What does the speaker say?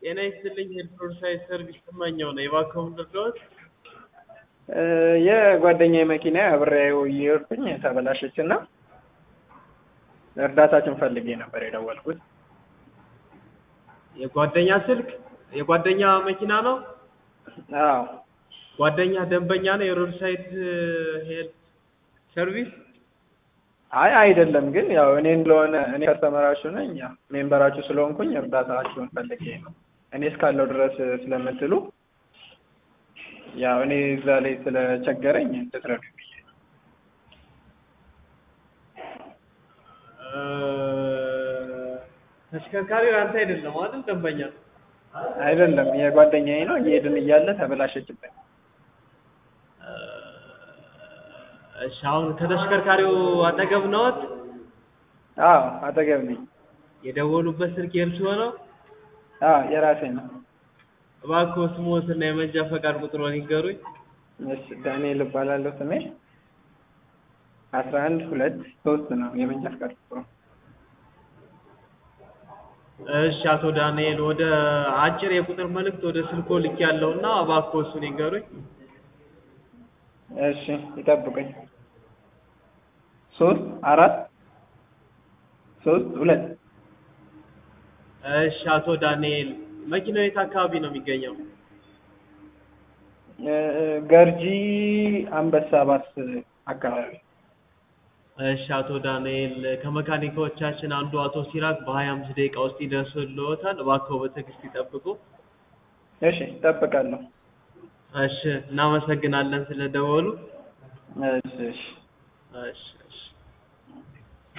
ጤና ይስጥልኝ ሄድፎን ሳይዝ ሰርቪስ ስመኘው ነው። የባንክዎን ልርዳዎት? የጓደኛዬ መኪና አብሬው እየሄድኩኝ ተበላሸች እና እርዳታችን ፈልጌ ነበር የደወልኩት። የጓደኛ ስልክ የጓደኛ መኪና ነው? አዎ ጓደኛ ደንበኛ ነው የሮድ ሳይድ ሄልት ሰርቪስ? አይ አይደለም፣ ግን ያው እኔ ስለሆነ እኔ ከስተመራችሁ ነኝ፣ ያው ሜምበራችሁ ስለሆንኩኝ እርዳታችሁን ፈልጌ ነው። እኔ እስካለው ድረስ ስለምትሉ ያው እኔ እዛ ላይ ስለቸገረኝ እንድትረዱኝ ብዬ ነው። ተሽከርካሪው ያንተ አይደለም አይደል? ደንበኛ አይደለም የጓደኛዬ ነው። እየሄድን እያለ ተበላሸችብን። እሺ አሁን ከተሽከርካሪው አጠገብ ነዎት? አዎ አጠገብ ነኝ። የደወሉበት ስልክ የእርስዎ ነው? አዎ የራሴ ነው። እባክዎ ስምዎትና የመንጃ ፈቃድ ቁጥርዎን ይንገሩኝ። እሺ ዳንኤል እባላለሁ ስሜ። አስራ አንድ ሁለት ሶስት ነው የመንጃ ፈቃድ ቁጥሩ። እሺ አቶ ዳንኤል ወደ አጭር የቁጥር መልእክት ወደ ስልክዎ ልኬያለሁና እባክዎ እሱን ይንገሩኝ። እሺ ይጠብቁኝ። ሶስት አራት ሶስት ሁለት እሺ አቶ ዳንኤል መኪናው የት አካባቢ ነው የሚገኘው? ገርጂ አንበሳ ባስ አካባቢ። እሺ አቶ ዳንኤል ከመካኒኮቻችን አንዱ አቶ ሲራክ በሀያ አምስት ደቂቃ ውስጥ ይደርስልዎታል። እባክዎ በትዕግስት ይጠብቁ። እሺ እጠብቃለሁ። እሺ እናመሰግናለን ስለደወሉ። እሺ እሺ እሺ እሺ